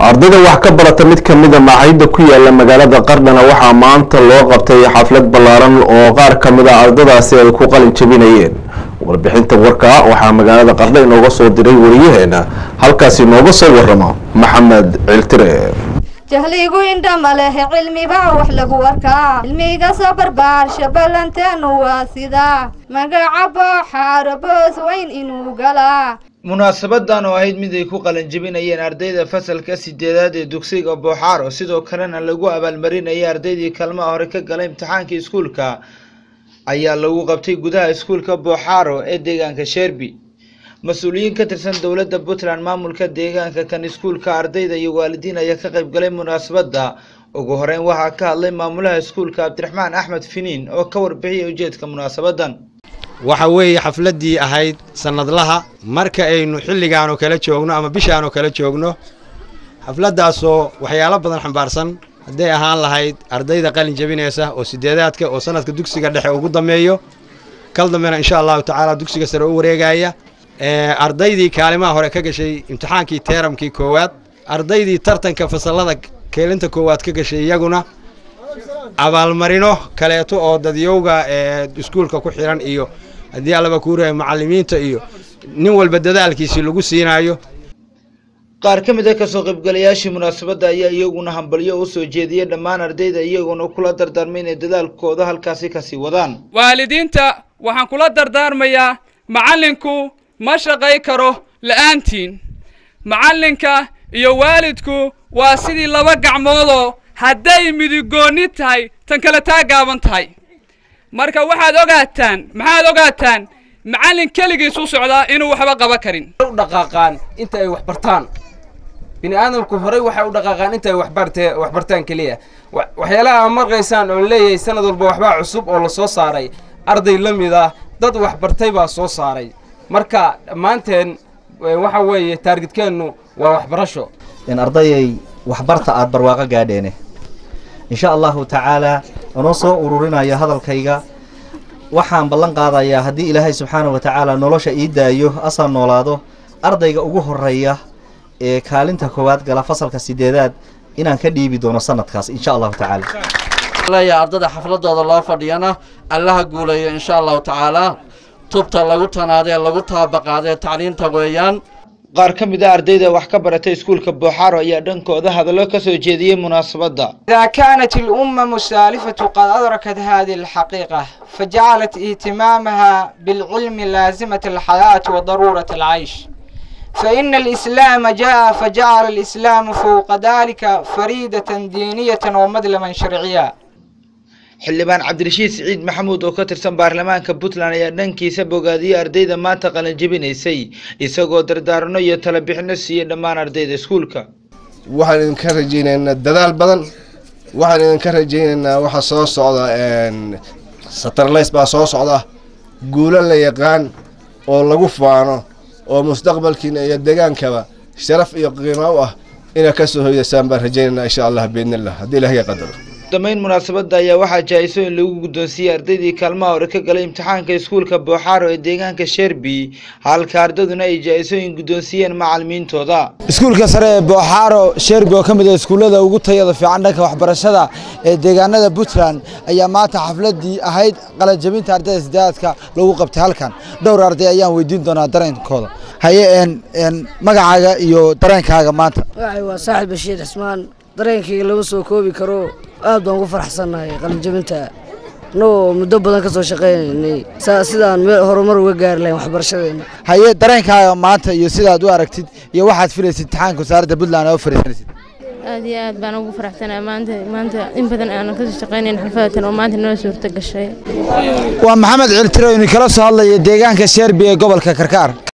ardayda wax ka barata mid ka mida macaahidda ku yaala magaalada qardhana waxaa maanta loo qabtay xaflad ballaaran oo qaar ka mid a ardadaasi ay ku qalin jabinayeen warbixinta warka waxaa magaalada qardha inooga soo diray wariyaheena halkaasi inooga soo waramo maxamed ciltire jahligu indhama lehe cilmibaa wax lagu arkaa cilmiga soo barbaarsha ballanteenu waa sida magaca booxaaro boos weyn inuu galaa munaasabadan oo ahayd mid ay ku qalanjebinayeen ardayda fasalka sideedaad ee dugsiga booxaaro sidoo kalena lagu abaalmarinayay ardaydii kaalmaha hore ka galay imtixaanka iskuulka ayaa lagu qabtay gudaha iskuulka booxaaro ee deegaanka sherbi mas-uuliyiin ka tirsan dowladda puntland maamulka deegaanka kan iskuulka ardayda iyo waalidiin ayaa ka qayb galay munaasabadda ugu horeyn waxaa ka hadlay maamulaha iskuulka cabdiraxmaan axmed finiin oo ka warbixiyay ujeedka munaasabadan waxa weeye xafladdii ahayd sannadlaha marka aynu xilligaanoo kala joogno ama bishaanoo kala joogno xafladdaasoo waxyaalo badan xambaarsan hadday ahaan lahayd ardayda qalin jabinaysa oo sideedaadka oo sanadka dugsiga dhexe ugu dambeeyo kal dambena insha allahu tacaala dugsiga sare u wareegaya ardaydii kaalimaha hore ka gashay imtixaankii teeramkii koowaad ardaydii tartanka fasallada keelinta koowaad ka gashay iyaguna abaalmarino kaleeto oo dadyowga ee iskuulka ku xiran iyo haddii allaba kuu reebay macallimiinta iyo nin walba dadaalkiisii lagu siinaayo qaar ka mid a kasoo qaybgalayaashii munaasabadda ayaa iyaguna hambalyo u soo jeediyey dhammaan ardayda iyaguna kula dardaarmay inay dadaalkooda halkaasi kasii wadaan waalidiinta waxaan kula dardaarmayaa macallinku ma shaqay karo la'aantiin macallinka iyo waalidku waa sidii laba gacmoodoo hadday midigoonni tahay tan kale taa gaaban tahay marka waxaad ogaataan maxaad ogaataan macallin keligiis u socdaa inuu waxba qaban karin u dhaqaaqaan inta ay wax bartaan bini aadamku horey waxay u dhaqaaqaan inta ay waxbarte wax bartaan keliya waxyaalaha aad markaysaan oo leeyahay sanad walba waxbaa cusub oo la soo saaray arday la mid ah dad wax bartay baa soo saaray marka dhammaanteen waxa weeye taargetkeennu waa waxbarasho in ardayay waxbarta aad barwaaqo gaadheene insha allahu tacaalaa anoo soo ururinaya hadalkayga waxaan ballan qaadayaa haddii ilaahay subxaana wa tacaala nolosha ii daayo asaan noolaado ardayga ugu horeeya ee kaalinta koowaad gala fasalka sideedaad inaan ka dhiibi doono sanadkaas insha allahu tacaala leeyahay ardada xafladooda loo fadhiyana allaha guulayo insha allahu tacaalaa tubta lagu tanaadee lagu taabaqaadee tacliinta weeyaan qaar ka mid a ardayda wax ka baratay iskuulka booxaaro ayaa dhankooda hadallo ka soo jeediyey munaasabadda إذا كانت الأمم السالفة قد أدركت هذه الحقيقة فجعلت اهتمامها بالعلم لازمة الحياة وضرورة العيش فإن الإسلام جاء فجعل الإسلام فوق ذلك فريدة دينية ومدلما شرعيا xildhibaan cabdirashiid siciid maxamuud oo ka tirsan baarlamaanka puntland ayaa dhankiisa bogaadiyey ardayda maanta qalanjebinaysay isagoo dardaarano iyo tala bixino siiyey dhammaan ardayda iskuulka waxaan idinka rajaynaynaa dadaal badan waxaan idinka rajaynaynaa waxa soo socda satarlays baa soo socda guulo la yaqaan oo lagu faano oo mustaqbalkiina iyo degaankaba sharaf iyo qiimo u ah inaad ka soo hoydaysaan baan rajaynaynaa insha allah biidnillah haddii ilaah qadaro damayn munaasabadda ayaa waxaa jaa-iso in lagu guddoonsiiyey ardaydii kaalmaha hore ka galay imtixaanka iskuulka booxaaro ee deegaanka sherbi halka ardaduna ay jaa-isooyin guddoonsiiyeen macallimiintooda iskuulka sare ee booxaaro sherbi oo ka mid ah iskuullada ugu tayada fiican dhanka waxbarashada ee deegaanada puntland ayaa maanta xafladii ahayd qalanjabinta ardayda sideedaadka lagu qabtay halkan dhowr arday ayaan weydiin doonaa dareenkooda haye magacaaga iyo dareenkaaga maanta waa saaxib bashiir cismaan dareenkayga lama soo koobi karo aad baan ugu faraxsannahay qalinjabinta annagoo muddo badan ka soo shaqaynaynay sidaan meel horumar uga gaari lahayn waxbarashadeena haye dareenkaaga maanta iyo sidaad u aragtid iyo waxaad filaysid imtixaanka wasaaradda puntland oo fariisanaysid aad iyo aad baan ugu faraxsanahay maanta maanta in badan aanan kasoo shaqaynayn xalfadatan oo maanta noo suurta gashay waa maxamed ciltiro ini kala soo hadlaya deegaanka sherbi ee gobolka karkaar